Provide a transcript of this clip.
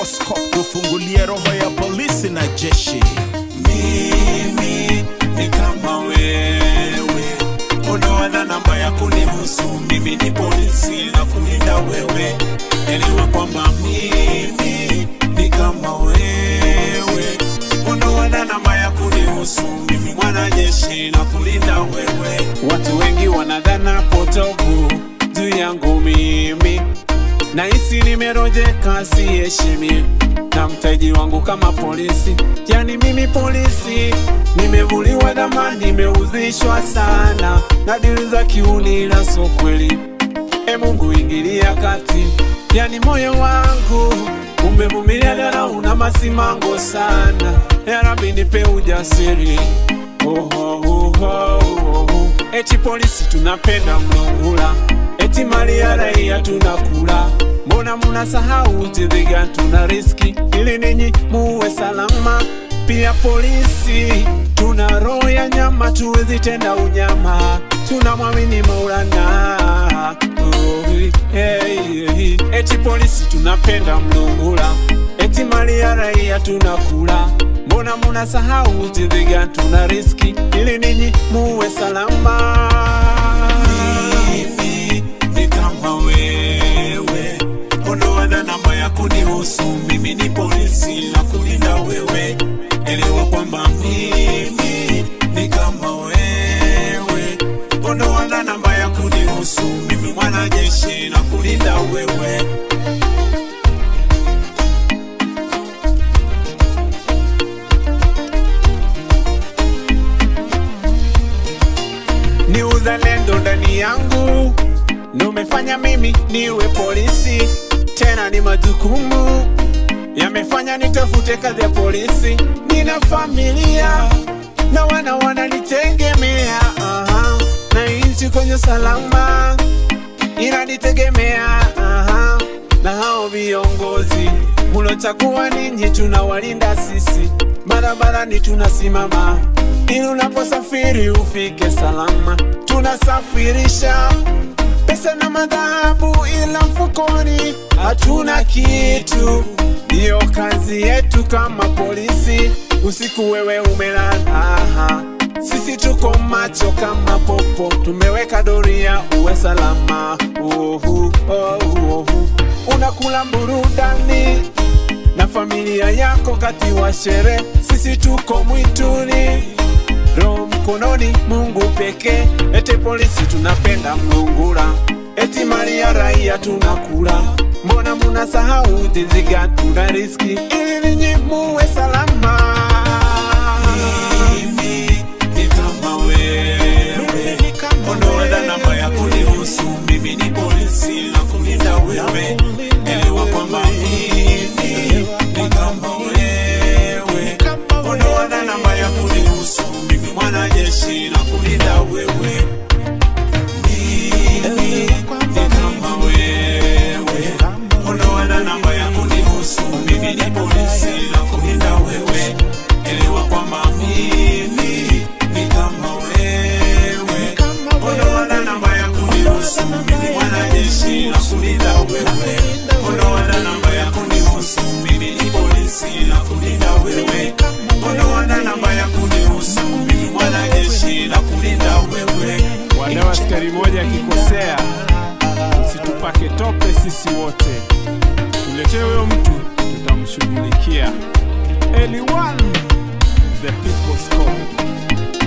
People's Cop kufungulia roho ya polisi na jeshi. mimi ni kama wewe, unaona namba ya kunihusu mimi ni polisi na kulinda wewe, elewa kwamba mimi ni kama wewe, unaona namba ya kunihusu mimi mwanajeshi na kulinda wewe. Watu wengi wanadhana potovu juu yangu mimi Nahisi nimerojeka siheshimi na mtaji wangu kama polisi, yani mimi polisi nimevuliwa dhamani, nimeuzishwa sana na dili za kiuni, ila so kweli. E Mungu ingilia kati, yani moyo wangu umevumilia dharau na masimango sana. Ya Rabbi nipe ujasiri oh, oh, oh, oh, oh. Eti polisi tunapenda mlungula, eti mali ya raia tunakula. Mbona munasahau tidhiga tuna riski ili ninyi muwe salama? Pia polisi tuna roho ya nyama, tuwezi tenda unyama, tunamwamini Maulana. Oh, hey, hey. Eti polisi tunapenda mlungula, eti mali ya raia tunakula. Mbona munasahau tidhiga tuna riski ili ninyi muwe salama? Mimi ni kama wewe, unaona namba ya kunihusu mimi ni polisi na kulinda wewe, elewa kwamba mimi ni kama wewe, unaona namba ya kunihusu mimi mwanajeshi na kulinda wewe. ni uzalendo ndani yangu ndo umefanya mimi niwe polisi, tena ni majukumu yamefanya nitafute kazi ya polisi. Nina familia na wana wananitegemea, aha, na nchi kwenye salama inanitegemea, aha, na hao viongozi mulochagua ninyi, tunawalinda sisi, barabarani tunasimama ili unaposafiri ufike salama. Tunasafirisha pesa na madhahabu, ila mfukoni hatuna kitu. Ndiyo kazi yetu kama polisi. Usiku wewe umelala, sisi tuko macho kama popo, tumeweka doria uwe salama. Uhu, oh, uhu. Unakula burudani na familia yako kati wa sherehe, sisi tuko mwituni roho mkononi, Mungu pekee. Ete polisi tunapenda mlungula, eti mali ya raia tunakula. Mbona munasahau tiziga tuna riski ili ninyi muwe salama? Mimi ni kama wewe, unaona namba ya kunihusu mimi ni polisi na kulinda wewe, elewa kwamba mimi ni kama wewe, unaona namba ya kunihusu mimi mwanajeshi na kulinda wewe, mimi ni kama wewe, unaona namba ya kunihusu mimi ni polisi na kulinda wewe, elewa kwamba mimi ni kama wewe, unaona namba ya kunihusu mimi mwanajeshi na kulinda wewe, unaona namba ya kunihusu mimi ni polisi na kulinda wewe, unaona namba ya kunihusu mimi mwanajeshi na kulinda wewe. Wale askari moja akikosea, usitupake tope sisi wote, tuletee huyo mtu, tutamshughulikia. Anyone the people's call.